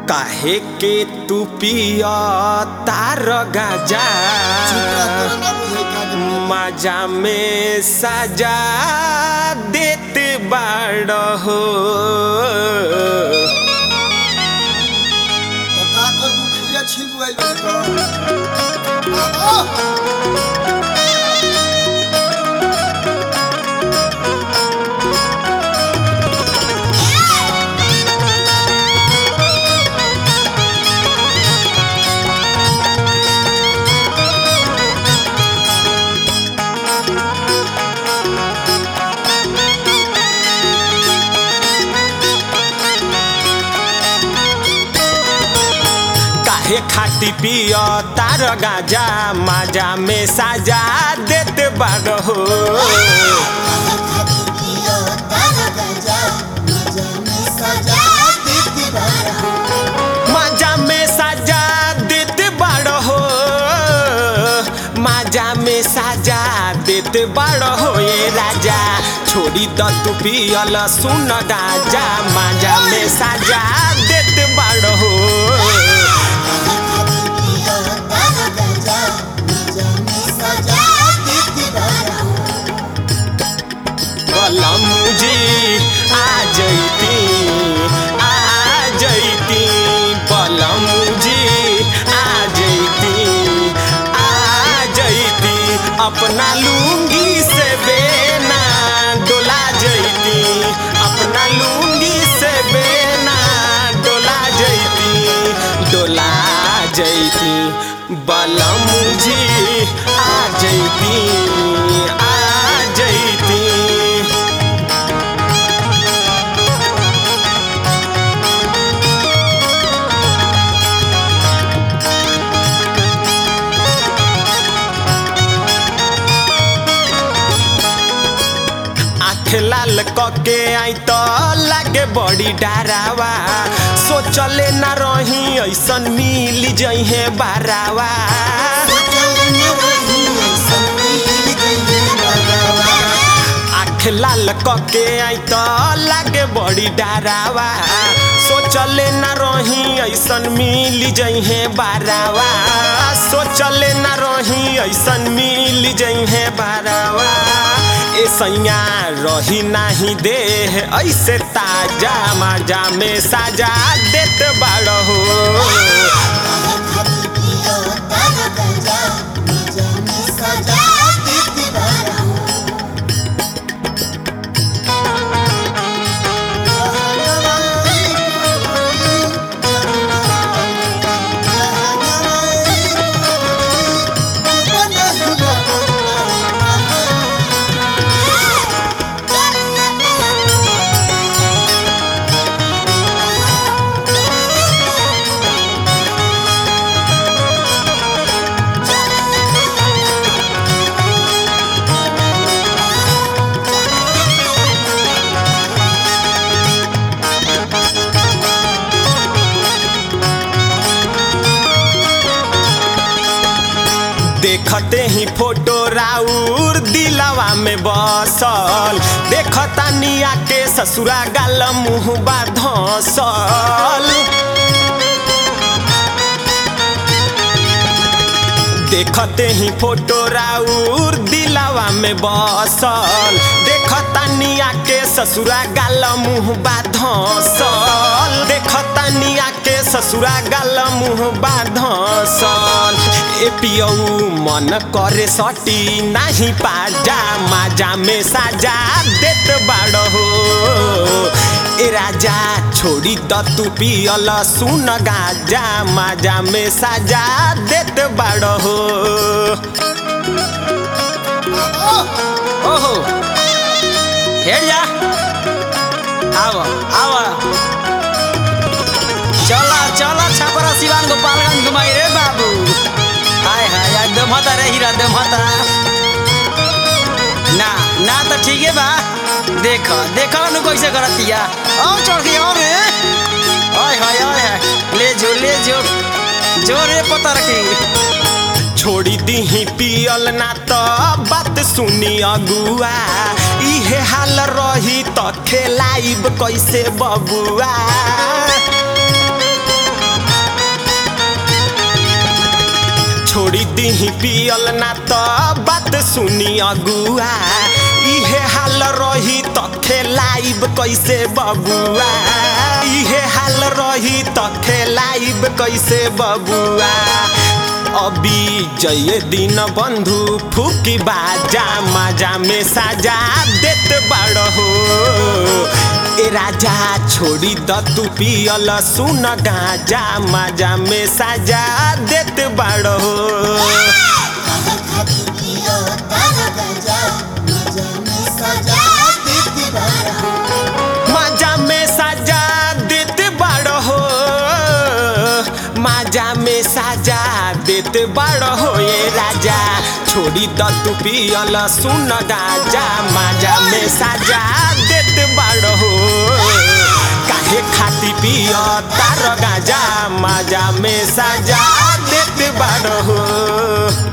काहे के तू पिया तार गाजा मजा में सजा देत बाड़ हो काहे खाती पिया तार गाजा मजा में सजा देत बाड़ हो मजा में सजा देत बाड़ हो मजा में सजा देत बाड़ हो ये राजा छोड़ी द तू पियल सुन गाजा मजा में सजा देत बाड़ हो बलम जी आ जैती आ जैती बलम जी आ जैती आ जैती अपना लुंगी से बेना डोला जैती अपना लुंगी से बेना डोला जैती डोला जैती बलम जी आ जैती आ जैती आँख लाल कके आई तो लागे बड़ी डरावा सोचले ना रही ऐसन मिल जइहे बारावा आँख लाल कके आई तो लागे बड़ी डरावा सोचले ना रही ऐसन मिल जइहे बारावा सोचले ना रही ऐसन मिल जइहे बारावा ए सैया रही नाही देह ऐसे ताजा माजा में साजा देत बाड़ हो देखते ही फोटो राउर दिलवा में बसल देखता निया के ससुरा गाल मुँह बा धसल देखते ही फोटो राउर दिलवा में बसल देखता निया के ससुरा गाल मुँह बा धसल देखता निया के ससुरा गाल मुँह बा धसल ए पियऊ मन करे सटी नाही पाजा माजा में साजा देत बाड़ हो ए राजा छोड़ी द तू पियल सुन गाजा माजा में साजा देत बाड़ हो ओहो हेर जा आव आव चला चला छपरा सिवान गोपालगंज घुमाई रे बाबू हाय हाय यार दमहता रे हीरा दमहता ना ना तो ठीक है बा देख देख नु कैसे करतिया आओ चढ़ के आओ रे हाय हाय हाय हाय ले जो ले जो जो रे पता रखी छोड़ी दीही पियल ना तो बात सुनी अगुआ इहे हाल रही तो खेलाइब कैसे बबुआ छोड़ी दीही पियल ना तो बात सुनी अगुआ इहे हाल रही तो खेलाइब कैसे बबुआ इहे हाल रही तो खेलाइब कैसे बबुआ अभी जय दिन बंधु फूकी बाजा माजा में साजा देत बाड़ हो ए राजा छोड़ी द तू पियल सुन गाजा माजा में साजा देत बाड़ हो काहे खातिर पियो तारा गजा मजा में सजा देती बारा माजा में साजा देत बाड़ हो माजा में साजा देत बाड़ हो ये राजा छोड़ी द तू पियल सुन गाजा माजा में साजा देत बाड़ हो काहे खाती पिय तार गाजा माजा में साजा देत बाड़ हो